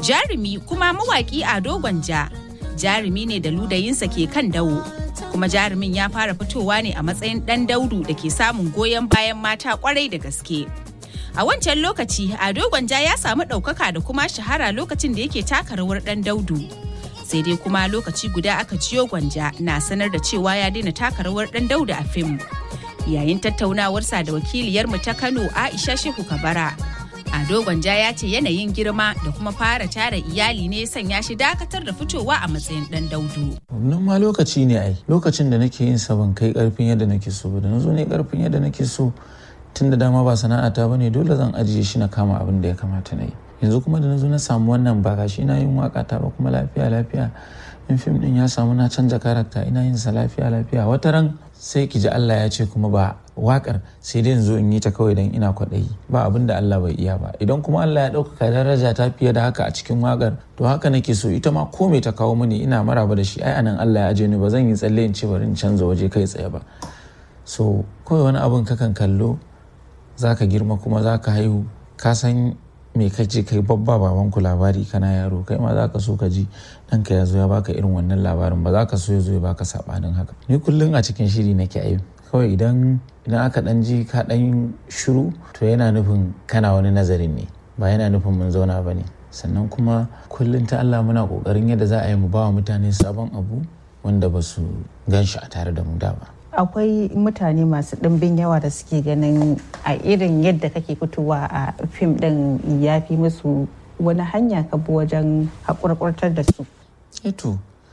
Jarumi kuma mawaƙi Ado Gwanja. Jarumi ne da ludayinsa ke kan dawo. Kuma jarumin ya fara fitowa ne a matsayin ɗan daudu da ke samun goyon bayan mata kwarai da gaske. A wancan lokaci, Ado Gwanja ya samu ɗaukaka da kuma shahara lokacin da yake taka rawar ɗan daudu. Sai dai kuma lokaci guda aka ciyo Gwanja na sanar da cewa ya daina taka rawar ɗan daudu a fim. Yayin tattaunawarsa da wakiliyarmu ta Kano Aisha Shehu Kabara. Ado Gwanja ya ce yanayin girma da kuma fara tara iyali ne sanya shi dakatar da fitowa a matsayin ɗan daudu. Nan ma lokaci ne ai, lokacin da nake yin sa ban kai karfin yadda nake so ba da na zo ne karfin yadda nake so tun da dama ba sana'ata ba ne dole zan ajiye shi na kama abin da ya kamata na yi yanzu kuma da na zo na samu wannan ba shi na yin waka ta ba kuma lafiya lafiya in fim din ya samu na canza karakta ina yin sa lafiya lafiya wata ran sai ki ji Allah ya ce kuma ba wakar sai dai yanzu in yi ta kawai dan ina kwaɗayi ba abin da Allah bai iya ba idan kuma Allah ya ɗaukaka daraja ta fiye da haka a cikin wakar to haka nake so ita ma ko me ta kawo mini ina maraba da shi ai anan Allah ya aje ni ba zan yi tsalle in ce bari in canza waje kai tsaye ba so kawai wani abin kakan kallo za ka girma kuma za ka haihu ka san me kace kai babba baban ku labari kana yaro kai ma za ka so ka ji ɗanka ya zo ya baka irin wannan labarin ba za ka so ya zo ya baka sabanin haka ni kullum a cikin shiri nake ayi kawai idan idan aka dan ji ka dan shiru to yana nufin kana wani nazarin ne ba yana nufin mun zauna ba ne sannan kuma kullum ta Allah muna kokarin yadda za a yi mu ba wa mutane sabon abu wanda ba su gan shi a tare da mu da ba akwai mutane masu ɗimbin yawa da suke ganin a irin yadda kake fitowa a fim ɗin ya fi musu wani hanya ka bi wajen haƙurƙurtar da su. eto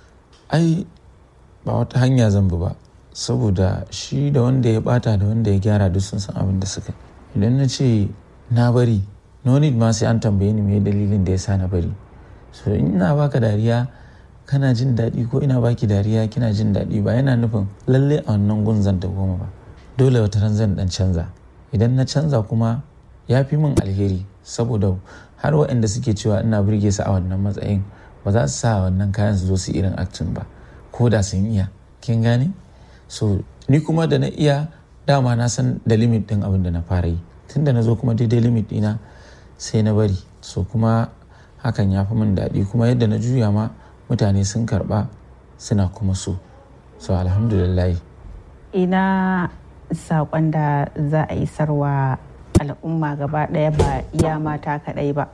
ai ba wata hanya zan bi ba saboda shi da wanda ya bata da wanda ya gyara duk sun san abin da suka idan na ce na bari no need ma sai an tambaye ni me dalilin da ya sa na bari so ina baka dariya kana jin daɗi ko ina baki dariya kina jin daɗi ba yana nufin lalle a wannan gun zan goma ba dole wata ran zan dan canza idan na canza kuma ya fi min alheri saboda har waɗanda suke cewa ina burge su a wannan matsayin ba za su sa wannan kayan su zo su irin acting ba ko da sun iya kin gane so ni kuma da na iya dama na san da limit ɗin abin da na fara yi tunda na zo kuma daidai limit ɗina sai na bari so kuma hakan ya fi min daɗi kuma yadda na juya ma mutane sun karba suna kuma so so alhamdulillah ina saƙon da za a yi sarwa al'umma gaba ɗaya ba iya mata kaɗai ba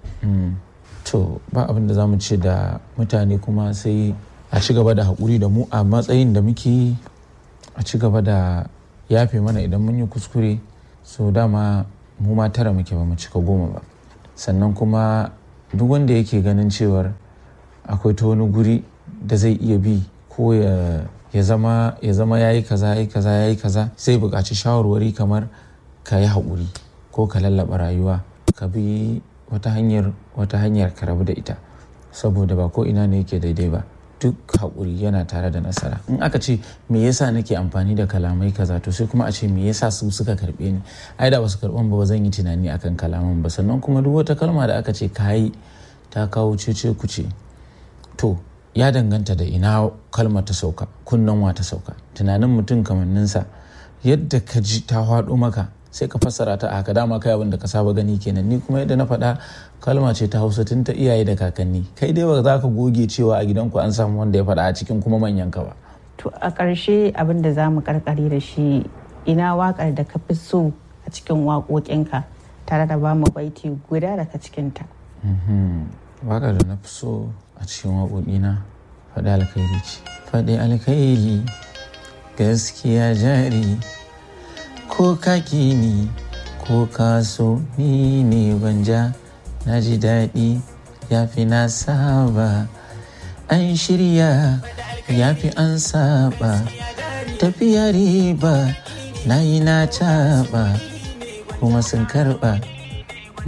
to ba abin da za mu ce da mutane kuma sai a ci gaba da haƙuri da mu a matsayin da muke a ci gaba da yafe mana idan mun yi kuskure so dama mu ma tara muke ba mu cika goma ba sannan kuma duk wanda yake ganin cewar akwai ta wani guri da zai iya bi ko ya zama ya zama ya yi kaza ya yi kaza ya yi kaza zai buƙaci shawarwari kamar ka yi haƙuri ko ka lallaba rayuwa ka bi wata hanyar wata hanyar ka rabu da ita saboda ba ko ina ne yake daidai ba duk haƙuri yana tare da nasara in aka ce me yasa nake amfani da kalamai kaza to sai kuma a ce me yasa su suka karɓe ni ai da basu karɓan ba zan yi tunani akan kalaman ba sannan kuma duk wata kalma da aka ce kayi ta kawo cece kuce to ya danganta da ina kalmar ta sauka kunnen wa ta sauka tunanin mutum kamanninsa yadda ka ji ta faɗo maka sai ka fassara ta a haka dama kai abin da ka saba gani kenan ni kuma yadda na faɗa kalma ce ta hausa tun ta iyaye da kakanni kai dai ba za ka goge cewa a gidanku an samu wanda ya faɗa a cikin kuma manyan ka ba. to a ƙarshe abin da za mu karkare da shi ina waƙar da ka fi so a cikin waƙoƙinka tare da ba mu baiti guda daga cikinta. waƙar da na fi so a cikin waƙoƙina faɗi alkhairi ce faɗi alkhairi gaskiya jari ko kaki ni ko kaso ni ne banja na ji daɗi ya fi na saba an shirya ya fi an saba tafiya riba na yi na taɓa kuma sun karɓa